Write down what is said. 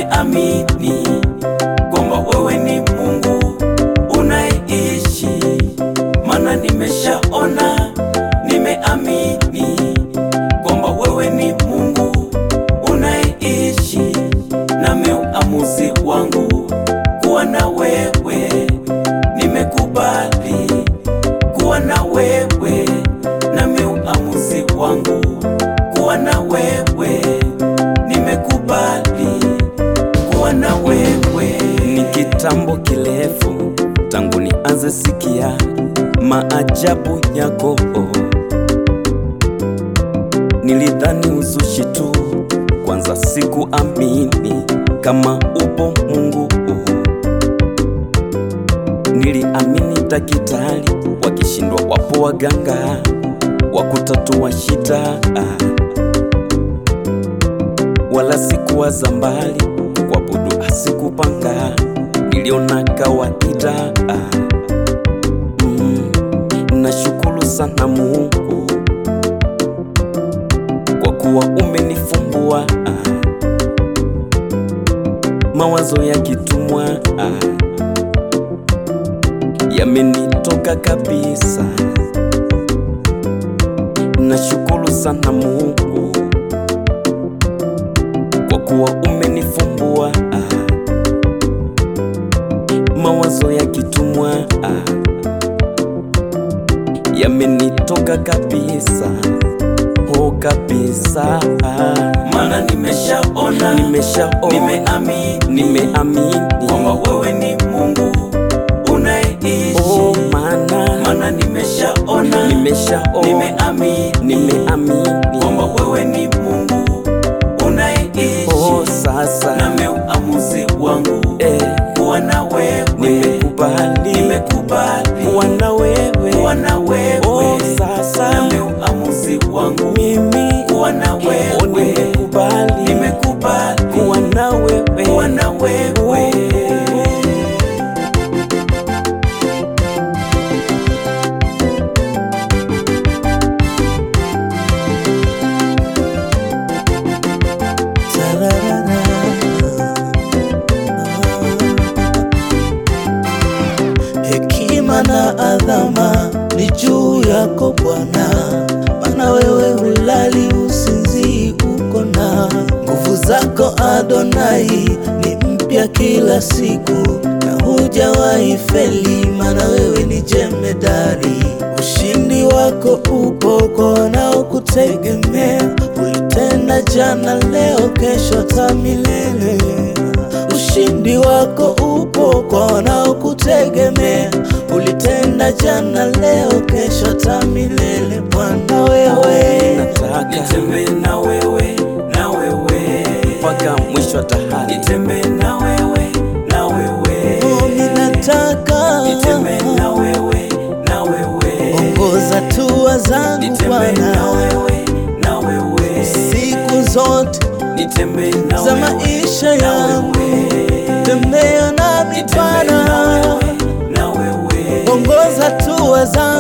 nimeamini kwamba wewe ni Mungu unayeishi, maana nimeshaona, nimeamini kwamba wewe ni Mungu unayeishi, nami uamuzi wangu kuwa na wewe, nimekubali kuwa na wewe, nami uamuzi wangu kuwa na wewe, nimekubali kuwa na wewe. Ni kitambo kirefu tangu nianze sikia maajabu yako, nilidhani uzushi tu, kwanza sikuamini kama upo Mungu. Niliamini daktari wakishindwa, wapo waganga wa kutatua shida, wala sikuwaza mbali, kuabudu asikupanga, niliona kawaida. Mm, nashukuru sana Mungu kwa kuwa umenifumbua mawazo ya kitumwa yamenitoka kabisa. Nashukuru sana Mungu kwa kuwa umenifumbua mawazo ya kitumwa yamenitoka kabisa, oh kabisa, Maana nimeshaona, nimeshaona, nimeamini nimeamini kwamba wewe ni Mungu unayeishi. oh, maana Maana nimeshaona, nimeshaona, nimeamini nimeamini kwamba wewe ni Mungu unayeishi. oh, sasa Nami uamuzi wangu eh, kuwa na wewe, nimekubali nimekubali kuwa na wewe kuwa na wewe. oh, sasa Nami uamuzi wangu mimi kuwa na oh, wewe, nimekubali nimekubali kuwa na wewe kuwa na wewe. Hekima na adhama ni juu yako Bwana, maana wewe hulali usinzii, uko na nguvu zako Adonai ni mpya kila siku, na hujawahi feli, maana wewe ni jemedari. Ushindi wako upo kwa wanaokutegemea, ulitenda jana, leo, kesho, hata milele. Ushindi wako upo kwa wanaokutegemea, ulitenda jana, leo, kesho, hata milele. Bwana wewe, nataka Nitembee na wewe, na wewe mpaka mwisho wa dahari Nitembee na wewe, na wewe oh, ninataka Nitembee na wewe, na wewe ongoza hatua zangu Nitembee Bwana, na wewe, na wewe siku zote Nitembee na za wewe, maisha na yangu, wewe tembea nami Nitembee na Bwana, wewe, na wewe ongoza hatua zangu